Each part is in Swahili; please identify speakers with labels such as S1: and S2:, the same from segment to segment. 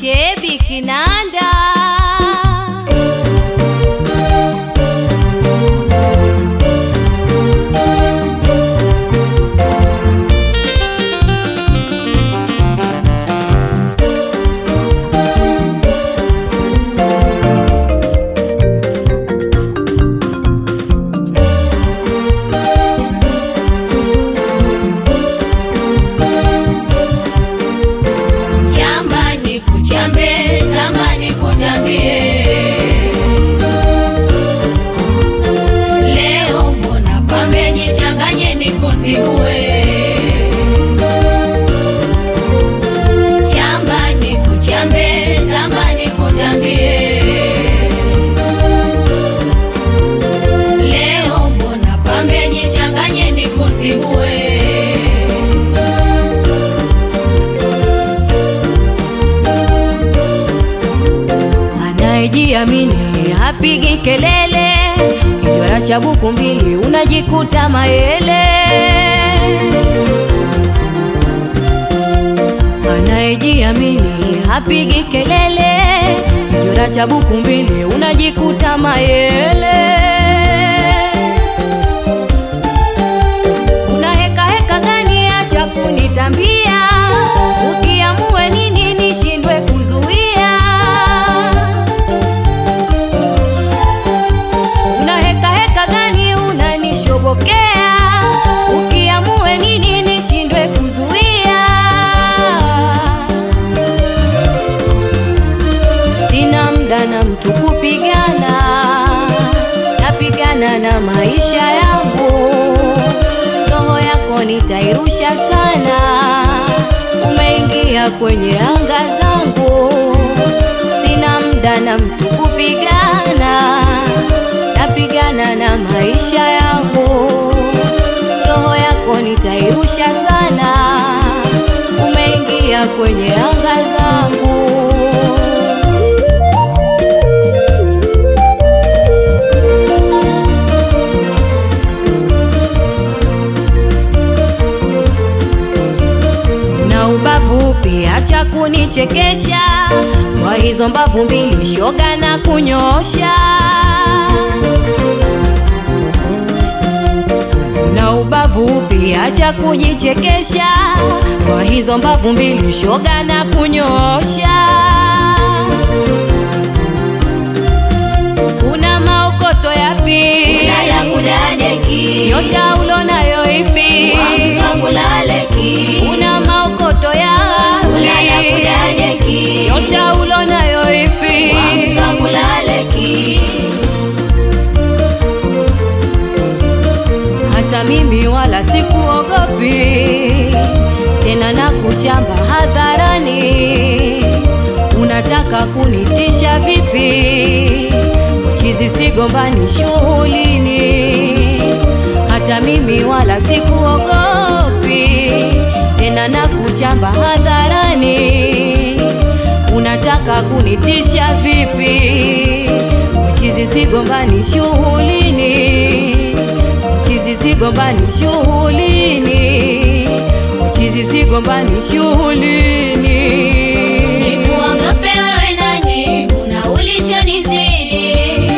S1: Shebi Kinanda
S2: Jamani kuchambe, jamani kuchambie. Leo mbona pambe jichanganye nikusigue. Jamani kuchambe, jamani kuchambie. Leo mbona pambe jichanganye nikusigue.
S1: anayejiamini hapigi kelele, kijwara cha buku mbili unajikuta mayele. Anayejiamini hapigi kelele, kijwara cha buku mbili unajikuta mayele. Una heka heka gani? Acha kunitambia, ukiamue nini nishindwe kuzuia. Una heka heka gani? Unanishobokea, ukiamue nini nishindwe kuzuia. Sina mda na mtu kupigana, napigana na maisha yangu. Roho yako nitairusha sana, umeingia kwenye anga zangu. Sina mda na mtu kupigana, napigana na maisha yangu. Roho yako nitairusha sana, umeingia kwenye anga zangu. na ubavu pia, acha kunichekesha kwa hizo mbavu mbili, shoga na kunyosha. Na ubavu pia, acha kujichekesha kwa hizo mbavu mbili, shoga na kunyosha. Una maokoto yapi?
S2: Ulaya kudadeki.
S1: Nyota ulonayo ipi?
S2: Wamka kulaleki.
S1: Una maokoto
S2: Ulaya
S1: yapi?
S2: kudadeki.
S1: Nyota ulonayo ipi?
S2: Wamka kulaleki.
S1: Hata mimi wala sikuogopi tena, na kuchamba hadharani. Unataka kunitisha vipi? Chizi sigombani shughulini. Hata mimi wala sikuogopi tena, na kuchamba hadharani. Unataka kunitisha vipi? Chizi sigombani shughulini Chizi sigombani shughulini, chizi sigombani shughulini.
S2: Nikuogope wewe nani? Una ulichonizidi.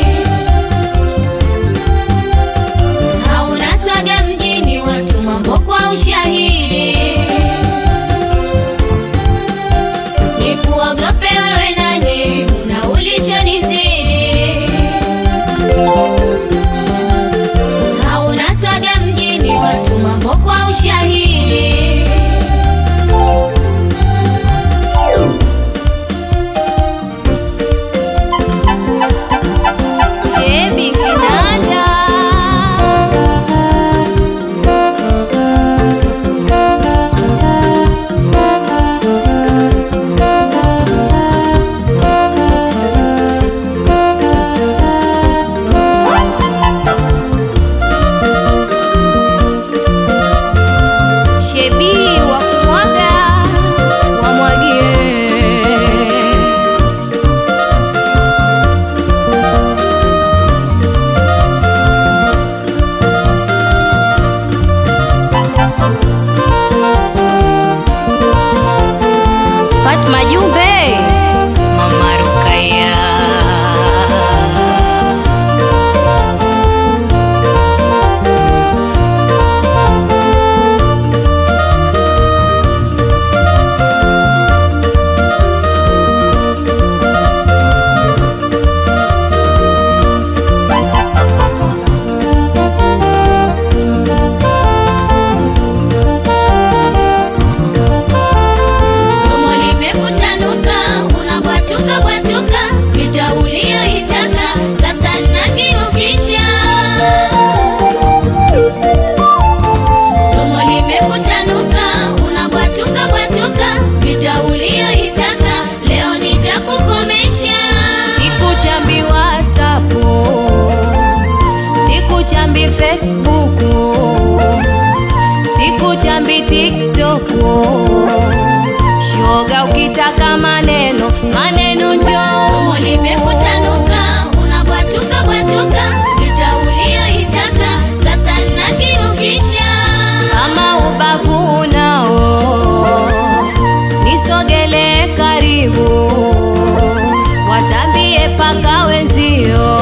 S2: Hauna swaga mjini, watu mambo kwa ushahidi. Nikuogope wewe nani? Una ulichonizidi. Hauna swaga mjini, watu mambo kwa ushahidi.
S1: Shebi Kinanda Shebi wa kumwaga wamwagie Fatma Jumbe Facebook, siku chambi TikTok. Shoga, ukitaka maneno maneno njoo
S2: Somo limekutanuka, unabwatuka bwatuka, vita ulioitaka sasa nakinukisha.
S1: kama ubavu unao nisogele karibu watambie paka wenzio